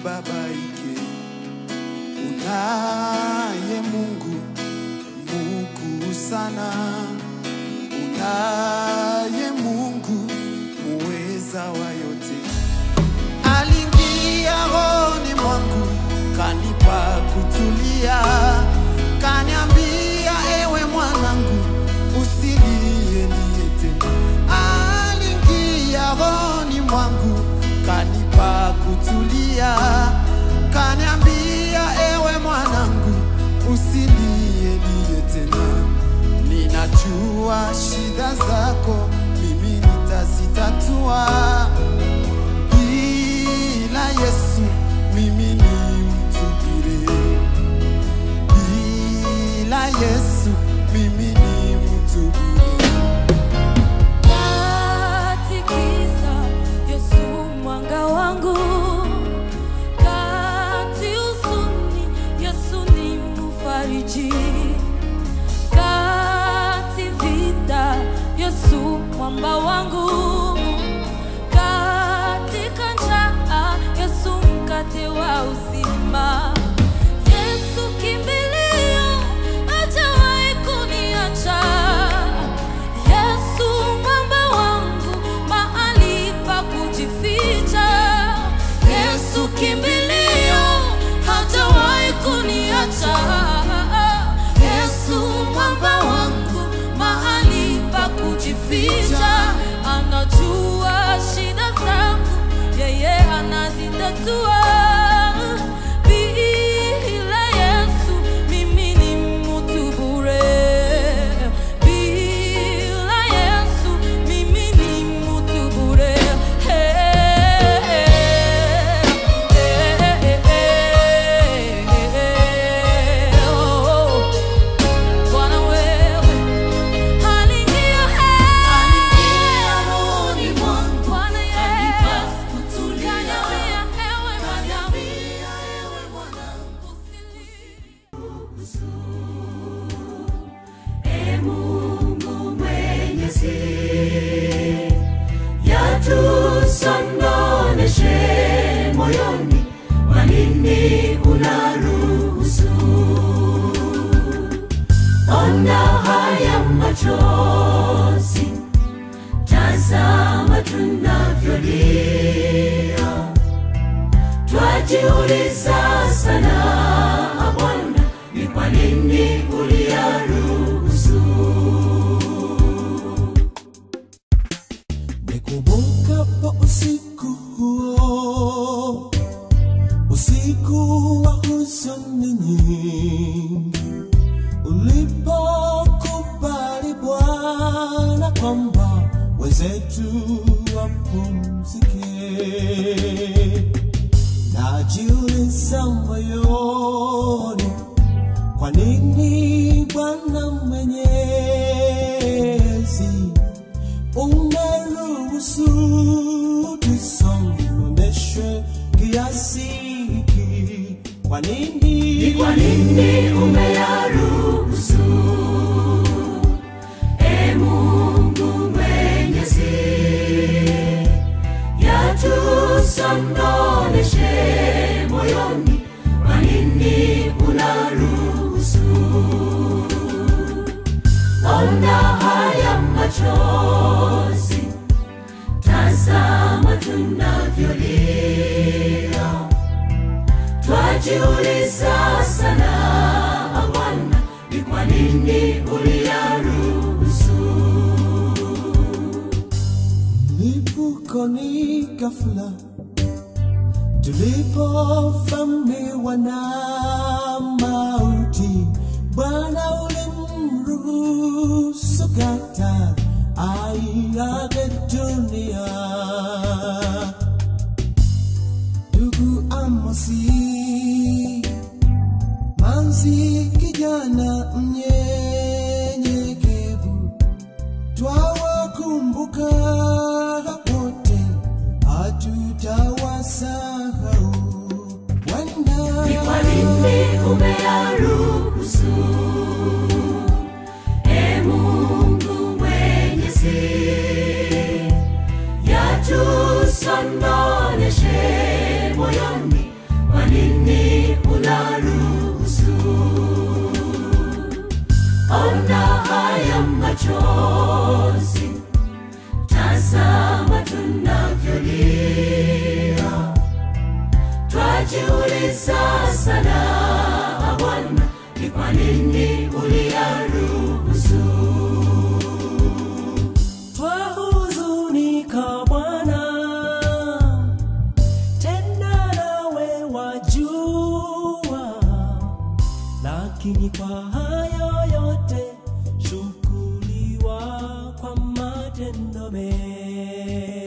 usibabaike, unaye Mungu mkuu sana, unaye Mungu muweza wa yote. Aliingia rohoni mwangu, kanipa kutulia, kaniambia ewe mwanangu, usilie lie tena. Aliingia rohoni mwangu, kanipa kutulia, kaniambia ewe mwanangu, usilie lie tena. Ninajua shida zako, mimi nitazitatua. Bila Yesu mimi ni mtu bure. Bila Yesu mimi ni mtu bure. Katikisa Yesu mwanga wangu, kati huzuni Yesu ni mfariji, kati vita Yesu mwamba wangu, katika njaa Yesu mkate wa uzima. Yesu kimbilio, hajawahi kuniacha. Yesu mwamba wangu, mahali pa kujificha. Yesu kimbilio, hajawahi kuniacha. Yesu mwamba wangu, mahali pa kujificha. Anajua shida zangu, yeye anazitatua. Bila Yesu mimi ni mtu bure. Bila Yesu mimi ni mtu bure. Bwana wewe aliingia rohoni mwangu. Bwana Yesu kaniambia ewe mwanangu, usilie. Ee Mungu Mwenyezi, yatusononeshe moyoni, kwa nini unaruhusu? Ona haya machozi, tazama tunavyolia, twajiuliza sana Bwana, ni kwa nini uliyaruhusu? Nikumbukapo usiku huo, usiku wa huzuni nyingi, ulipokubali Bwana kwamba wenzetu wapumzike, najiuliza moyoni, kwa nini Bwana Mwenyezi umeruhusu tusononeshwe kiasi hiki? Kwa nini? Ni kwa nini umeyaruhusu? Ee Mungu Mwenyezi, yatusononeshe moyoni, kwa nini unaruhusu? Ona haya machozi, tazama tunavyolia twajiuliza sana Bwana, ni kwa nini uliyaruhusu? Lipukoni ghafla tulipovamiwa na mauti, Bwana ulimruhusu kata aiage dunia. Ndugu Amosi, Manzi kijana mnyenyekevu, twawakumbuka wote, hatutawasahau. Bwana, Ni kwa nini umeyaruhusu? Ee Mungu Mwenyezi, yatusononeshe moyoni, sana Bwana, ni kwa nini uliyaruhusu? twahuzunika Bwana, tena nawe wajua, lakini kwa hayo yote shukuriwa kwa matendo mema.